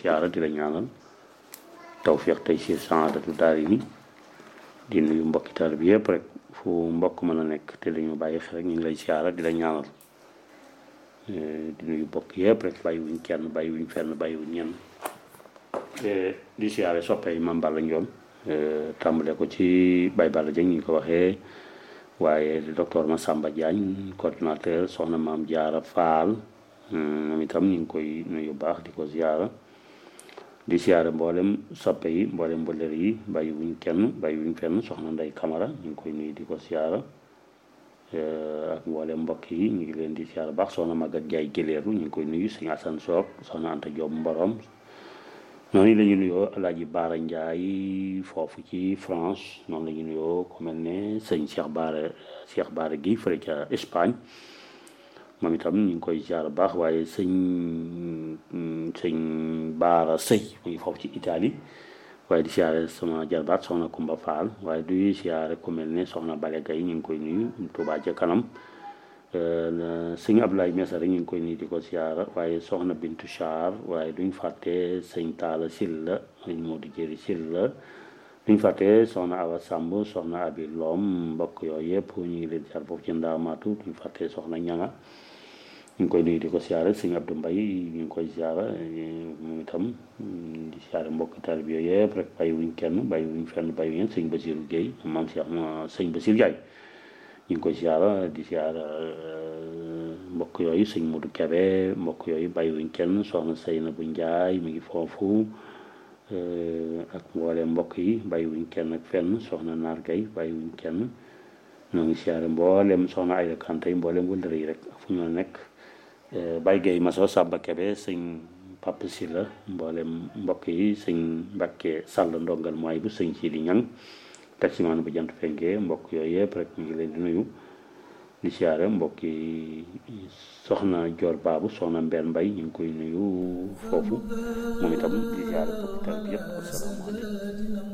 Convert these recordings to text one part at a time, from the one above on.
siyaara di la ñaanal tawfiq tey si saadatu daari ni di nuyu mbokki taal bi yëpp rek fu mbokk mën a nekk te dañu bàyyi xel rek ñu ngi lay siyaara di la ñaanal di nuyu mbokk yëpp rek bàyyi wuñ kenn bàyyi wuñ fenn bàyyi wuñ ñenn di siyaare soppee Mame Balla Ndione tàmbale ko ci Baye Balla Dieng ñu ko waxee waaye docteur Massamba Diagne coordinateur soxna Maam Jaara Faal moom itam ñu ngi koy nuyu baax di ko ziyaara di siyaare mboolem soppe yi mboolem mbëllër yi bàyyi wuñ kenn bàyyi wuñ fenn soxna Ndey Kamara ñu ngi koy nuyu di ko siyaara ak mboolem mbokk yi ñu ngi leen di siyaara baax soxna Magat Jaay Géléeru ñu ngi koy nuyu sëñ Asan Soog soxna Anta Joob Mborom noonu la ñu nuyoo Alaaji Baara Njaay foofu ci France noonu la ñu nuyoo ku mel ne sëñ Cheikh Baara Cheikh Baara gi fële ca Espagne moom itam ñu ngi koy ziar baax waaye sëñ sëñ Baara Sëy mu ngi foofu ci Italie waaye di siyaare sama jarbaat soxna Kumba Faal waaye du siyaare ku mel ne soxna Bale Gay ñu ngi koy nuyu Tuubaa ca kanam sëñ Abdoulaye Mesa rek ñu ngi koy nuyu di ko siyaara waaye soxna Bintu Char waaye duñ fàtte sëñ Taala Silla sëñ Moodu Jëri Silla duñ fàtte soxna Awa Samb soxna Abi Loom mbokk yooyu yëpp ñu ngi leen siyaar foofu ci ndaamaatu duñ fàtte soxna Ñanga ñu ngi koy nuyu di ko siyaare sëñ Abdou Mbay ñu ngi koy siyaara moom itam di siyaare mbokk taalibe bi yooyu yëpp rek bàyyi wuñ kenn bàyyi wuñ fenn bàyyi wuñ sëñ Basiru Géey maam Cheikh sëñ Basir Jaay ñu ngi koy siyaara di siyaara mbokk yooyu sëñ Modou Kebe mbokk yooyu bàyyiwuñ kenn soxna Seyna bu Njaay mi ngi foofu ak mboole mbokk yi bàyyiwuñ kenn ak fenn soxna Naar Gay bàyyiwuñ kenn ñoo ngi siyaare mboolem soxna Ayda Kante yi mboolem wëllëre yi rek fu ñu nekk Baye Gay Maso Samba Kebe sëñ Papa Silla mboolem mbokk yi sëñ Mbàkke Sàll ndongal mooy bu sëñ Sidi Ñang taximaan bu jant fenkee mbokk yooyu yëpp rek ñu ngi leen di nuyu di siyaare mbokk yi soxna Joor Baabu soxna Mbeen Mbay ñu ngi koy nuyu foofu moom itam di siyaare mbokk tal bi yëpp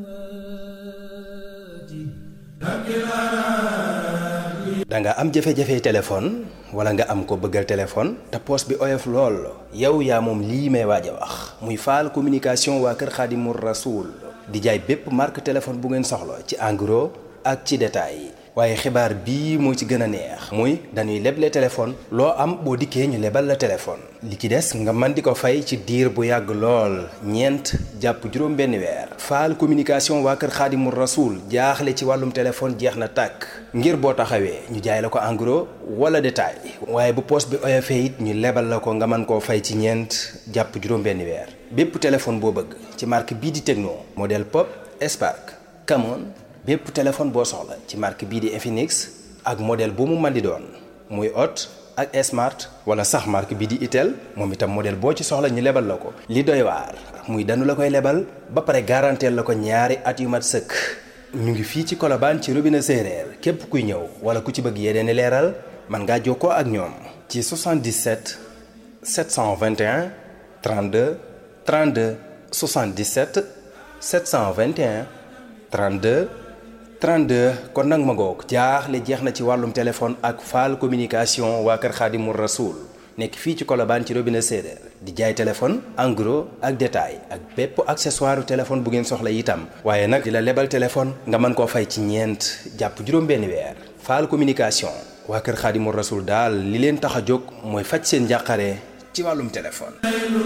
asalaamaaleykum da nga am jafe-jafe téléphone wala nga am ko bëggal téléphone te poos bi oyof lool yow yaa moom lii may waaj a wax muy faal communication waa kër Xaadimu Rasuul di jaay bépp marque téléphone bu ngeen soxla ci en gros ak ci détail waaye xibaar bii moo ci gën a neex muy dañuy leble téléphone loo am boo dikkee ñu lebal la téléphone li ci des nga mën di ko fay ci diir bu yàgg lool ñeent jàpp juróom benn weer faal communication waa kër xaadimu rasuul jaaxle ci wàllum téléphone jeex na tàkk ngir boo taxawee ñu jaay la ko en gros wala détail waaye bu poos bi oyofee it ñu lebal la ko nga mën koo fay ci ñeent jàpp juróom benn weer bépp téléphone boo bëgg ci marque bii di Tecno modèle Pop Spark Camon bépp téléphone boo soxla ci marque bii di Infinix ak modèle bu mu mën di doon muy Hot ak Smart wala sax marque bii di Itel moom itam modèle boo ci soxla ñu lebal la ko. li doy waar muy danu la koy lebal ba pare garanteel la ko ñaari at yu mat sëkk ñu ngi fii ci Colobane ci robinet séeréer képp kuy ñëw wala ku ci bëgg yeneen i leeral mën ngaa jokkoo ak ñoom. ci 77 721 32 32 77 721 32. 32 kon nag ma ngoog jaaxle jeex na ci wàllum téléphone ak faal communication waa kër Xaadimu Rasuul nekk fii ci Colobane ci robinet séeréer di jaay téléphone en gros ak détail ak bépp accessoire téléphone bu ngeen soxla itam waaye nag di la lebal téléphone nga mën koo fay ci ñeent jàpp juróom-benn weer faal communication waa kër Xaadimu Rasuul daal li leen tax a jóg mooy faj seen njàqare ci wàllum téléphone